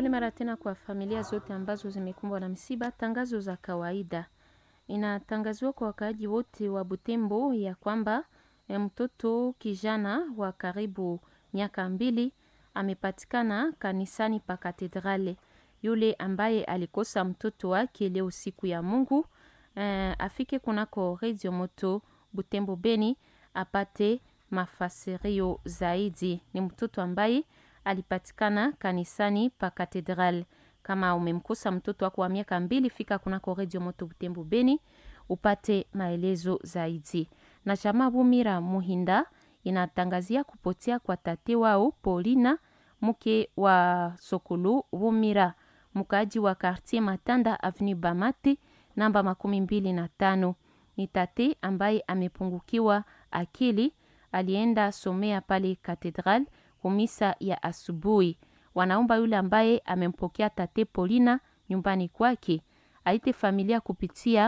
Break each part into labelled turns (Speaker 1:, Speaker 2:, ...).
Speaker 1: Pole mara tena kwa familia zote ambazo zimekumbwa na msiba. Tangazo za kawaida inatangaziwa kwa wakaaji wote wa Butembo ya kwamba eh, mtoto kijana wa karibu miaka mbili amepatikana kanisani pa katedrale. Yule ambaye alikosa mtoto wake leo siku ya Mungu eh, afike kunako Radio Moto Butembo Beni apate mafasirio zaidi. Ni mtoto ambaye alipatikana kanisani pa katedral. Kama umemkosa mtoto wako wa miaka mbili, fika kunako Radio Moto Butembo Beni upate maelezo zaidi. Na chama Bumira Muhinda inatangazia kupotea kwa tate wao Paulina mke wa Sokulu Bumira, mkaaji wa Quartier Matanda Avenue Bamati namba makumi mbili na tano. Ni tate ambaye amepungukiwa akili, alienda somea pale katedral kumisa ya asubuhi. Wanaomba yule ambaye amempokea tate Polina nyumbani kwake aite familia kupitia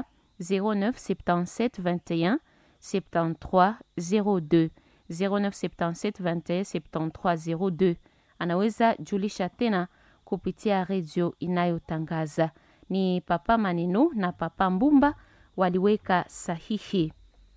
Speaker 1: 0977 21 73 02 0977 21 73 02. Anaweza julisha tena kupitia redio inayotangaza. Ni Papa Maneno na Papa Mbumba waliweka sahihi.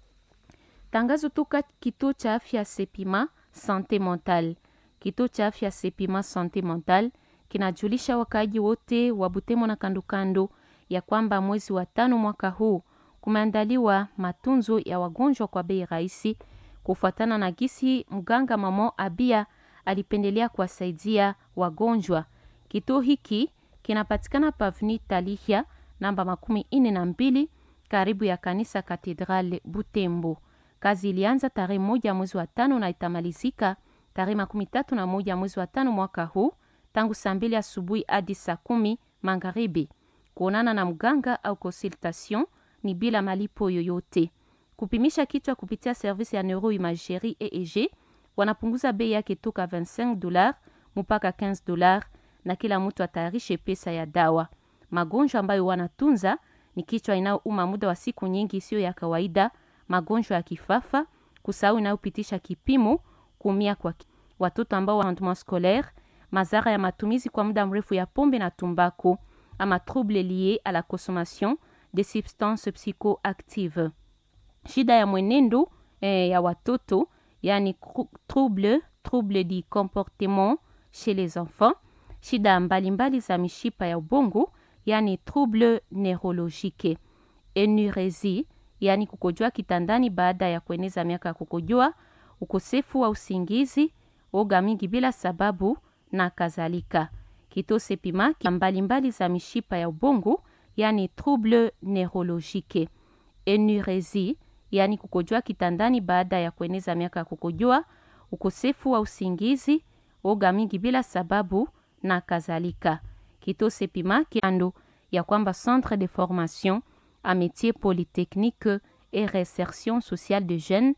Speaker 1: Tangazo toka kituo cha afya Sepima Sante Mental. Kituo cha afya Sepima Sante Mental kinajulisha wakaaji wote wa Butembo na kandokando ya kwamba mwezi wa tano mwaka huu kumeandaliwa matunzo ya wagonjwa kwa bei rahisi, kufuatana na gisi mganga Mamo Abia alipendelea kuwasaidia wagonjwa. Kituo hiki kinapatikana pavni Talihia namba makumi ine na mbili karibu ya kanisa Katedrale Butembo. Kazi ilianza tarehe moja mwezi wa tano na itamalizika tarehe makumi tatu na moja mwezi wa tano mwaka huu tangu saa mbili asubuhi hadi saa kumi magharibi. Kuonana na mganga au consultation ni bila malipo yoyote. Kupimisha kichwa kupitia service ya neuroimagerie EEG wanapunguza bei yake toka 25 dollars mpaka 15 dollars, na kila mtu atayarishe pesa ya dawa. Magonjwa ambayo wanatunza ni kichwa inayouma muda wa siku nyingi isiyo ya kawaida, magonjwa ya kifafa, kusahau inayopitisha kipimo, kuumia kwa ki- watoto ambao wa rendement scolaire, madhara ya matumizi kwa muda mrefu ya pombe na tumbako, ama trouble lié à la consommation des substances psychoactives. Shida ya mwenendo eh, ya watoto yani cru- trouble trouble du comportement chez les enfants, shida mbalimbali za mishipa ya ubongo yani trouble neurologique, enuresie yani kukojoa kitandani baada ya kueneza miaka ya kukojoa, ukosefu wa usingizi, oga mingi bila sababu na kadhalika. Kituo Sepima ki- mbalimbali za mishipa ya ubongo yani trouble neurologique, enuresie yani kukojoa kitandani baada ya kueneza miaka ya kukojoa, ukosefu wa usingizi, oga mingi bila sababu na kadhalika. Kituo Sepima kando ya kwamba Centre de formation a métier polytechnique et réinsertion sociale de jeunes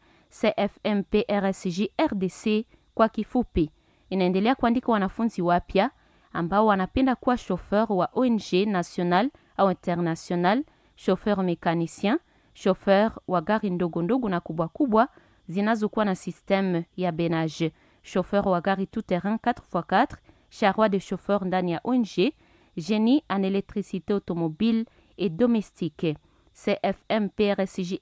Speaker 1: CFMP RSJ RDC kwa kifupi, inaendelea kuandika wanafunzi wapya ambao wanapenda kuwa chauffeur wa ONG national au international, chauffeur mécanicien, chauffeur wa gari ndogo ndogo na kubwa kubwa zinazokuwa na système ya benage, chauffeur wa gari tout terrain 4x4, charroi de chauffeur ndani ya ONG, génie en électricité automobile et domestique. CFM PRSJ